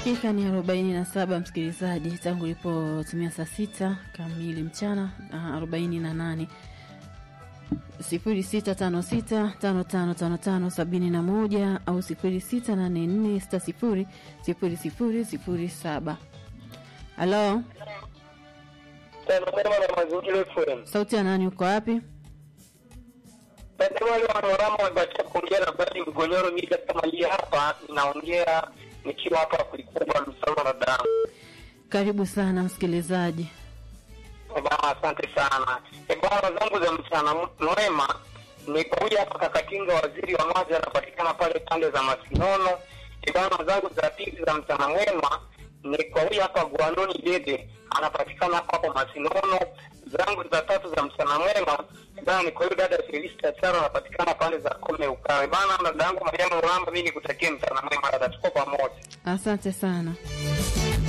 Dakika ni arobaini na saba msikilizaji, tangu ilipotumia saa sita kamili mchana na arobaini na nane sifuri sita tano sita tano tano tano tano sabini na moja au sifuri sita nane nne sita sifuri sifuri sifuri sifuri saba. Halo, Tanzania na mazingira FM. sauti ya nani? Uko wapi? Tanzania wale wanaorama wamebatia kuongea na badi mgonyoro mimi kama hii hapa ninaongea nikiwa hapa kulikubwa msalo na damu. Karibu sana msikilizaji. Eh, Bwana asante sana. Eh, Bwana zangu za mchana mwema ni kuja hapa Kakatinga, waziri wa maji anapatikana pale pande za Masinono. Eh, Bwana zangu za pili za mchana mwema ni kwa huyu hapa Gwanoni Dede anapatikana hapo hapo Masinono. Zangu za tatu za mchana mwema bana ni kwa huyu dada Felista Charo anapatikana pande za Kome Ukawe. Bana dada yangu Mariamu Ramba, mimi nikutakie mchana mwema dada, tuko pamoja. Asante sana.